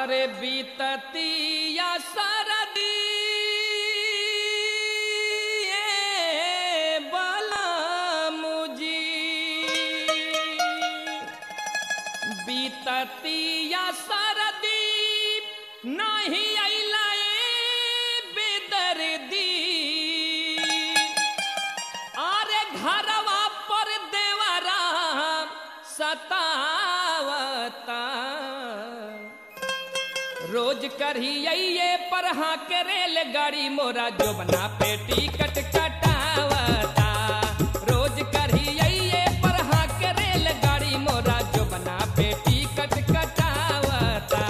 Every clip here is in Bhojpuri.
अरे बीततिया सरदी बलमुजी बीततिया सरदी नहीं अइला बेदर्दी अरे घरवा पर देवरा सतावता रोज करिए पर हाँ के रेलगाड़ी मोरा जोबना पे टिकट कटावता रोज करिए पर हाँ के रेलगाड़ी मोरा जोबना पे टिकट कटावता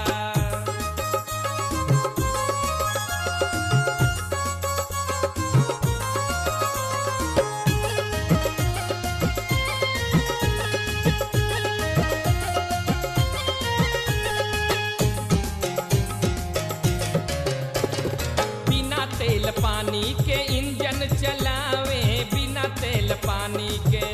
बिना तेल पानी के इंजन चलावे बिना तेल पानी के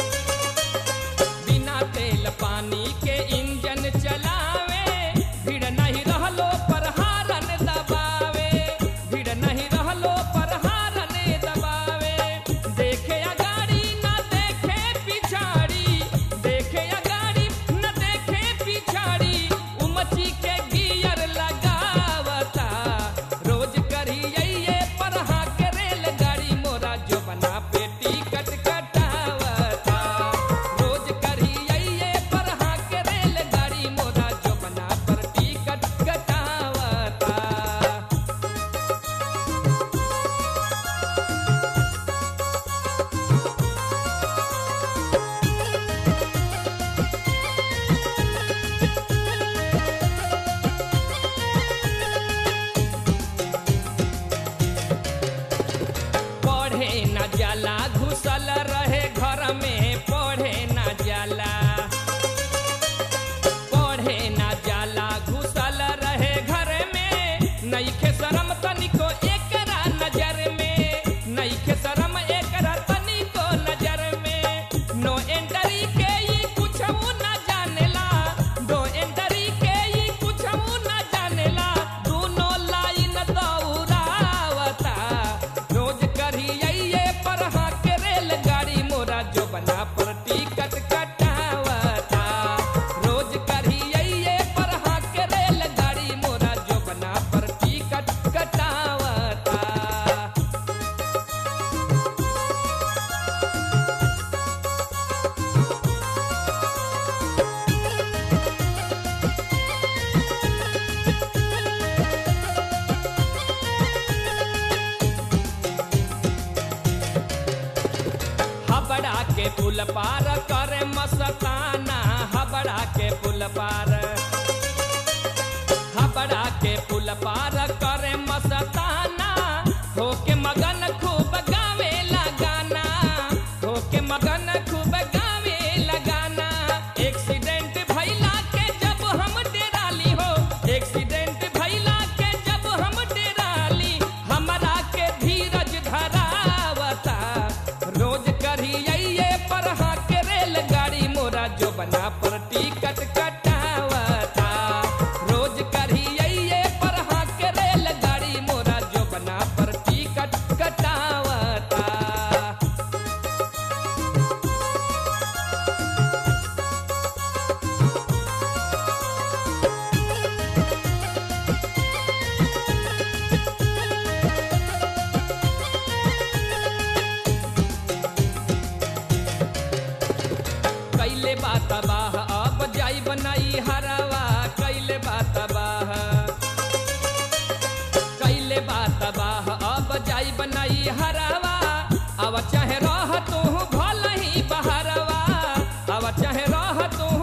बिना तेल पानी के इंजन चलावे भीड़ नहीं रहलो पर हारन दबावे भीड़ नहीं रहलो पर हारन दबावे देखे अगाड़ी न देखे पिछाड़ी देखे अगाड़ी न देखे पिछाड़ी उमची के गियर लगावता रोज करिए पर हाँ के रेलगाड़ी मोरा जो बना पे टिकट कटावता रोज करिए पर हाँ के रेलगाड़ी मोरा जो बना पर टिकट कटावता पढ़े न जाला घुसल रहे घर में पढ़े न जाला पढ़े न जाला घुसल रहे घर में नईखे शरम तनिको एकरा नजर में नईखे शरम एकरा तनिको नजर में नो एंट्री के ई कुछऊ न जानेला नो एंट्री के ई कुछऊ न जानेला दूनो लाइन दौड़ावता रोज करिए पर हाँ के रेलगाड़ी मोरा जो बना पर टिकट कटावता रोज करिए पर हाँ के रेलगाड़ी मोरा जो बना पर टिकट कटावता हबड़ा के पुल पार करे मस्ताना हबड़ा के पुल पार हबड़ा के पुल पार करे मस्ताना होके मगन खूब गावे लगाना होके मगन खूब गावे लगाना एक्सीडेंट भइला के जब हम डेराली हो एक्सीडेंट भइला के जब हम डेराली हमरा के धीरज धरावता रोज करिए पर हाँ के रेलगाड़ी मोरा जो बना पर टिकट कटावता रोज करिए पर हाँ के रेलगाड़ी मोरा जो बना पर टिकट कटावता कैले बात बाह अब जाई बनाई हरवा कैले बात बाह कैले बात बाह अब जाई बनाई हरवा अब चाहे रह तू भल ही बहरवा अब चाहे रह तू